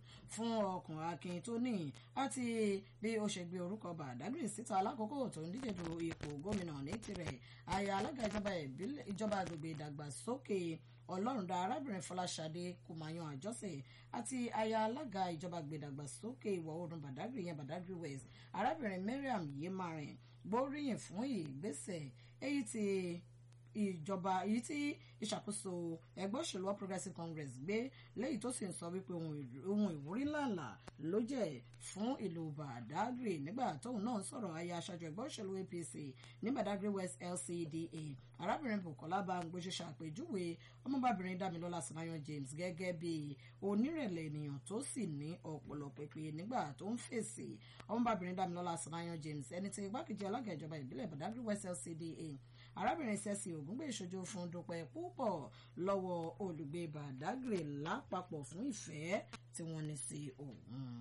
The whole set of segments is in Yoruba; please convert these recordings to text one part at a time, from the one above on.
fún ọkùn akin tó ní àti bí ó ṣe gbé orúkọ Badagry síta lákòókò tó ń díje du ipò gómìnà ní tirẹ̀ aya alága ìjọba agbègbè ìdàgbàsókè ọlọ́rundá arábìnrin fọláṣadé kùmáyàn àjọsẹ àti aya alága ìjọba gbèdàgbàsókè ìwọ̀ oòrùn Badagry yẹn Badagry West arábìnrin Mariam Yemarin gbóríyìn fún ìgbésẹ̀ èyí tí ìjọba èyí tí ìṣàkóso ẹgbẹ́ òṣèlú All Progressives Congress gbé léyìí tó sì ń sọ wípé ohun ìwúrí ńláńlá ló jẹ́ fún ìlú Badagry nígbà tóun náà sọ̀rọ̀ aya aṣáájú ẹgbẹ́ òṣèlú APC ní Badagry West LCDA arábìnrin Bukola Bangbo ṣe ṣàpèjúwe ọmọbabìnrin Damilọ́lá Sanayan James gẹ́gẹ́ bí onírẹ̀lẹ̀ ènìyàn tó sì ní ọpọlọ pípé nígbà tó ń fèsì ọmọbabìnrin Damilọ́lá Sanayan James ẹni tí igbákejì alága ìjọba ìbílẹ̀ Badagry West LCDA arábìnrin sẹ́sì ògúngbè ìṣojú fún dúpẹ́ púpọ̀ lọ́wọ́ olùgbé Badagry lápapọ̀ fún ìfẹ́ tí wọ́n ní sí òun.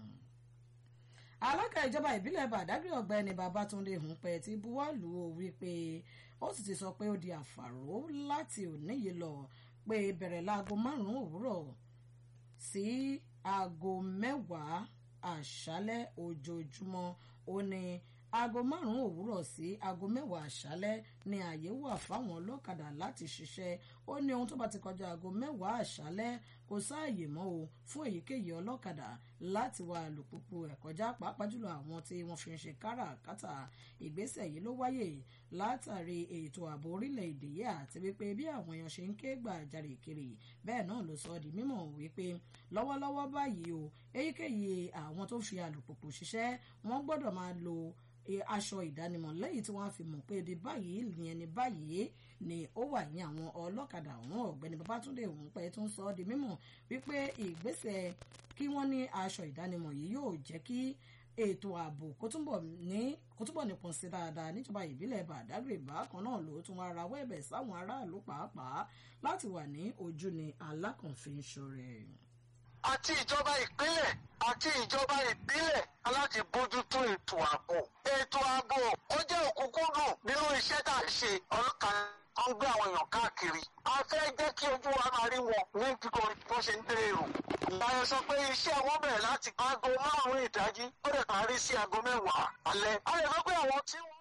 alága ìjọba ìbílẹ̀ Badagry ọ̀gbẹ́ni Babátúndé Hùnpẹ́ ti buwọ́lù ó wípé ó sì ti sọ pé ó di àfàró láti òní yìí lọ pé bẹ̀rẹ̀ láago márùn-ún òwúrọ̀ sí aago mẹ́wàá àṣálẹ́ ojoojúmọ́ ó ní aago márùn-ún òwúrọ̀ sí aago mẹ́wàá àṣálẹ́ ni ààyè wà fáwọn ọlọ́kadà láti ṣiṣẹ́ ó ní ohun tó bá ti kọjá aago mẹ́wàá àṣálẹ́ kò sáàyè mọ́ o fún èyíkéyìí ọlọ́kadà láti wa alùpùpù ẹ̀ kọjá pàápàá jùlọ àwọn tí wọ́n fi ń ṣe káràkátà ìgbésẹ̀ yìí ló wáyè látàrí ètò ààbò orílẹ̀-èdè yìí àti wípé bí àwọn èèyàn ṣe ń ké gbàjarè kiri bẹ́ẹ̀ náà ló sọ di mímọ̀ wípé lọ́wọ́lọ́wọ́ báyìí o èyíkéyìí àwọn tó fi alùpùpù ṣiṣẹ́ wọ́n gbọ́dọ̀ máa lo aṣọ ìdánimọ̀ lẹ́yìn tí wọ́n á fi mọ̀ pé ibi báyìí ìyẹn ní báyìí ni ó wà ní àwọn ọlọ́kadà ọ̀hún ọ̀gbẹ́ni Babátúndé ọ̀hún pẹ́ tó ń sọ ọ́ di mímọ̀ wípé ìgbésẹ̀ kí wọ́n ní aṣọ ìdánimọ̀ yìí yóò jẹ́ kí ètò ààbò kó túbọ̀ ní kó túbọ̀ nípọn sí dáadáa níjọba ìbílẹ̀ Badagry bákan náà ló tún wá rawọ́ ẹ̀bẹ̀ sáwọn aráàlú pàápàá láti wà ní ojú ni alákànfin ṣọrẹ. àti ìjọba ìpínlẹ̀ àti ìjọba ìbílẹ̀ aláti bójútó ètò ààbò. ètò ààbò ó jẹ́ òkúnkúndùn nínú iṣẹ́ tá à ń ṣe ọlọ́kan ń gbé àwọn èèyàn káàkiri. a fẹ́ jẹ́ kí ojú wa máa rí wọn ní kíkọ bó ṣe ń dé èrò. ìyáyọ sọ pé iṣẹ́ wọn bẹ̀rẹ̀ láti aago márùn-ún ìdájí ó dẹ̀ parí sí aago mẹ́wàá alẹ́. a lè sọ pé àwọn tí wọ́n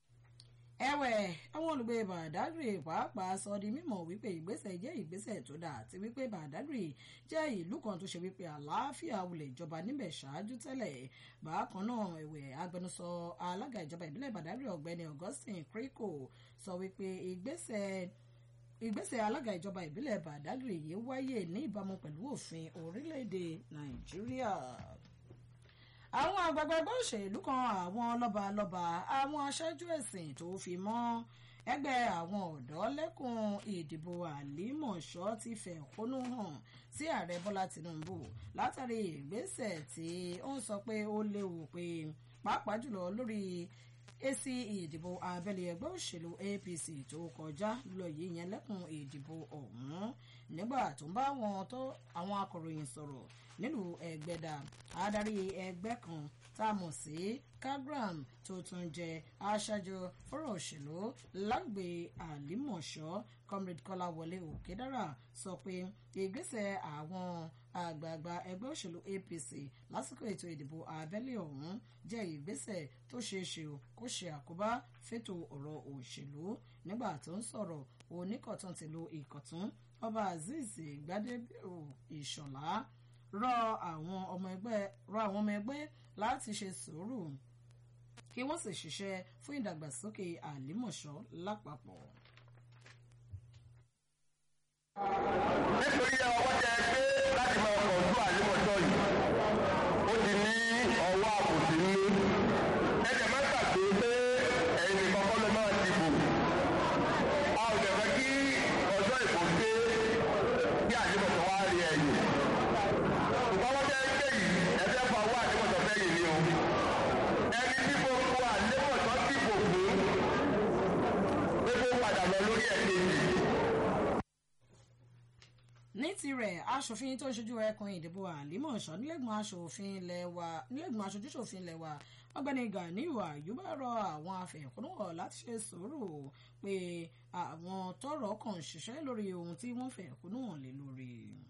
ẹ̀wẹ̀ àwọn olùgbé Badagry pàápàá sọ di mímọ̀ wípé ìgbésẹ̀ jẹ́ ìgbésẹ̀ tó dáa àti wípé Badagry jẹ́ ìlú kan tó ṣe wípé àlàáfíà wulẹ̀ ìjọba níbẹ̀ ṣáájú tẹ́lẹ̀ bákan náà ẹ̀wẹ̀ agbẹnusọ alága ìjọba ìbílẹ̀ Badagry ọ̀gbẹ́ni Augustine Kriko sọ wípé ìgbésẹ̀ ìgbésẹ̀ alága ìjọba ìbílẹ̀ Badagry yìí wáyé ní ìbámu pẹ̀lú òfin orílẹ̀-èdè Nàìjíríà àwọn àgbààgbà ẹgbẹ́ òṣèlú kan àwọn lọ́balọ́ba àwọn aṣáájú ẹ̀sìn tó fi mọ́ ẹgbẹ́ àwọn ọ̀dọ́ lẹ́kùn ìdìbò àlímọ̀ṣọ́ ti fẹ̀hónú hàn sí ààrẹ bọ́lá tinubu látàrí ìgbésẹ̀ tí ó ń sọ pé ó léwu pé pàápàá jùlọ lórí èsì ìdìbò abẹ́lé ẹgbẹ́ òṣèlú apc tó kọjá lọ yìí yẹn lẹ́kùn ìdìbò ọ̀hún nígbà tó ń bá àwọn akọ̀ròyìn sọ̀rọ̀ nílùú ẹgbẹ́dà adarí ẹgbẹ́ kan tá a mọ̀ sí kagram tó tún jẹ́ aṣáájú fọ́rọ̀ òṣèlú lágbè àlímọ̀ṣọ́ comrade kọ́láwọlé òkèdára sọ pé ìgbésẹ̀ àwọn àgbààgbà ẹgbẹ́ òṣèlú apc lásìkò ètò ìdìbò abẹ́lé ọ̀hún jẹ́ ìgbésẹ̀ tó ṣeé ṣe kó ṣe àkóbá fétò ọ̀rọ̀ òṣèlú nígbà tó ń sọ̀rọ̀ oníkọ̀tún tìlú ìkọ̀tún ọba azeez gbadebo ìṣọ̀lá rọ àwọn ọmọ ẹgbẹ́ rọ àwọn ọmọ ẹgbẹ́ láti ṣe sùúrù kí wọ́n sì ṣiṣẹ́ fún ìdàgbàsókè àlímọ̀ṣọ́ lápapọ̀. nítorí ọwọ́ tẹ gbé láti máa kọ̀ọ̀tù àlímọ̀ṣọ́ yìí ó ti ní ọwọ́ àbòsí nínú ẹ̀jẹ̀ má gbàgbé pé ẹ̀yin nìkan kọ́ ló máa dìbò a ò dẹ̀ fẹ́ kí ọjọ́ ìbò dé kí àlímọ̀ṣọ́ wá rí ẹ̀yìn ṣùgbọ́n wọ́n tẹ́ gbé yìí ẹ̀fẹ́ fa owó àlímọ̀ṣọ́ fẹ́ yìí ni o ẹni tí gbogbo àlímọ̀ṣọ́ dìbò fún pé kó padà lọ lórí ẹ̀ kejì ní tirẹ̀ aṣòfin tó ń ṣojú ẹkùn ìdìbò àlímọ̀ṣọ́ nílẹ̀gbọ̀n aṣòfin ilẹ̀ wa nílẹ̀gbọ̀n aṣojúṣòfin ilẹ̀ wa ọ̀gbẹ́ni Ganiu Ayuba rọ àwọn afẹ̀hónúhàn láti ṣe sùúrù pé àwọn tọ́rọ̀ kàn ń ṣiṣẹ́ lórí ohun tí wọ́n fẹ̀hónúhàn lé lórí.